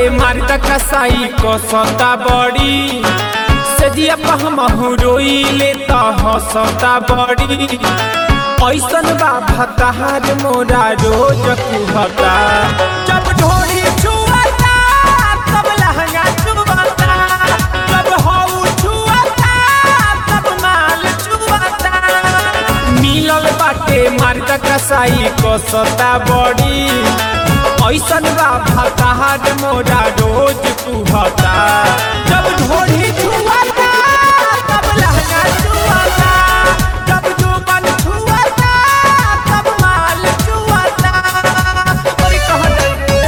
मारता कसाई को सता बड़ी सजिया पहमहु रोइले त हसता बड़ी ऐसन बा भतार मोरा रोज कुहता जब ढोरी छुअता तब लहंगा छुअता जब हऊ छुअता तब माल छुअता मिलल बाटे मारता कसाई को सता बड़ी ऐसन बा भतार मोरा रोज कुहता जब ढोरी छुअता तब लहंगा छुअता जब जुबन छुअता तब माल छुअता अरे कहाँ गई रे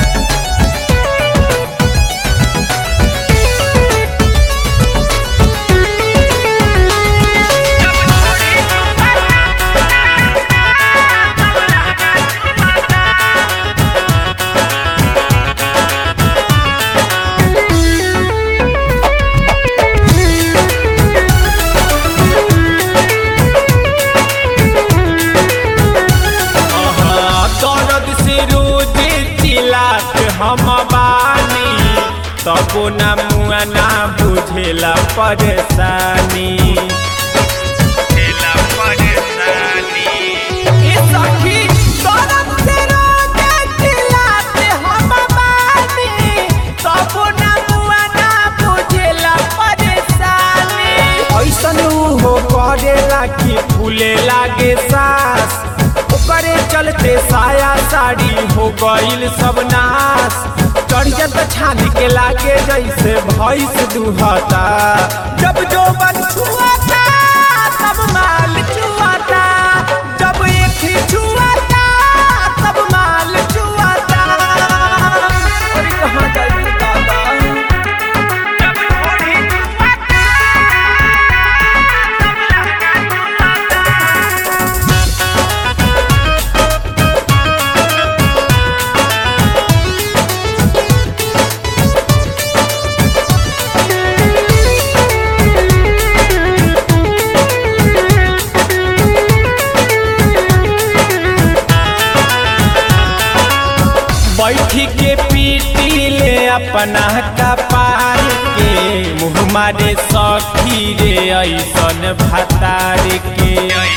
दर्द से रोज चिलात हम बानी तबो न मुआ ना बुझेला परेशानी ए सखी, दर्द से रोज चिल्लात हम बानी, तबो न मुआ ना बुझेला परेशानी। ऐसन हो करेला कि फूले लागे सास ओकरे चलते साया साड़ी हो गईल सब नाश चढ़ियत छान के लागे जैसे भैंस दुहता जब जो बन छुआता तब माल छुआता जब एक ही छुआता तब माल छुआता अरे कहाँ गई दादा जब थोड़ी छुआता तब लहंगा छुआता बैठी के पीटी ले अपना कपार के मुँह मारे सखी रे ऐसन भतार के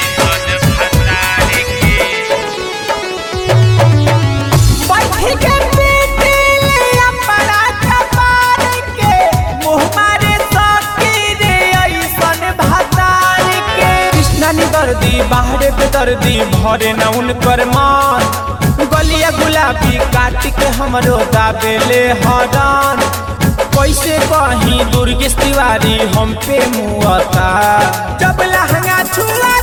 बैठी के पीटी ले अपना कपार के मुँह मारे सखी रे ऐसन भतार के कृष्णा नी दर्दी बाहर पे दर्दी भरे न उनकर मान गलिया गुलाबी काट के हमरो दाबेले हरान कैसे कहीं दुर्गेश तिवारी हम पे मुआता जब लहंगा छुआ